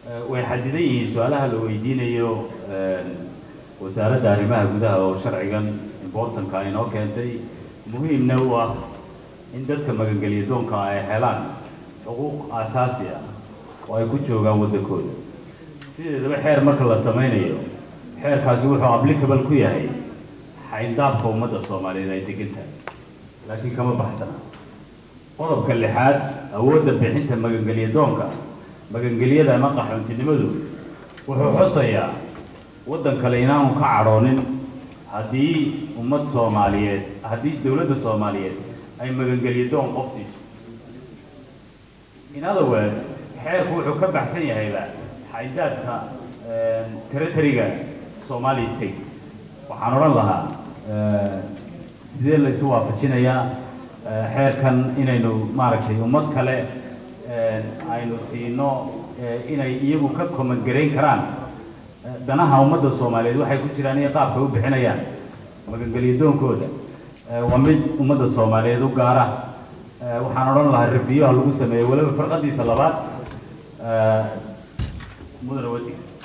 way xadidan yihiin su-aalaha la weydiinayo wasaaradda arrimaha gudaha oo sharcigan importanka inoo keentay muhiimna u ah in dadka magangeliya doonka ay helaan xuquuq aasaasi ah oo ay ku joogaan waddankooda sideedaba xeer marka la samaynayo xeerkaasi wuxuu applicable ku yahay xayndaabka ummadda soomaaliyeed ay degan tahay laakiin kama baxsana qodobka lixaad awoodda bixinta magangeliya doonka magangelyada ama qaxoontinimadu wuxuu xusayaa waddan kale inaanu ka cadhoonin haddii ummad soomaaliyeed haddii dowladda soomaaliyeed ay magangeliya doon qof siiso in other words xeerku wuxuu ka baxsan yahayba xaydaadka territoryga somali state waxaan odhan lahaa sidee laysu waafajinayaa xeerkan inaynu maaragtay ummad kale aynu siino inay iyagu ka komangarayn karaan danaha ummadda soomaaliyeed waxay ku jiraan iyo qaabka u bixinayaan magangeliya doonkooda waa mid ummadda soomaaliyeed u gaara waxaan odhan lahaa rebiyoha lagu sameeyo weliba farqadiisa labaad mudane wasiir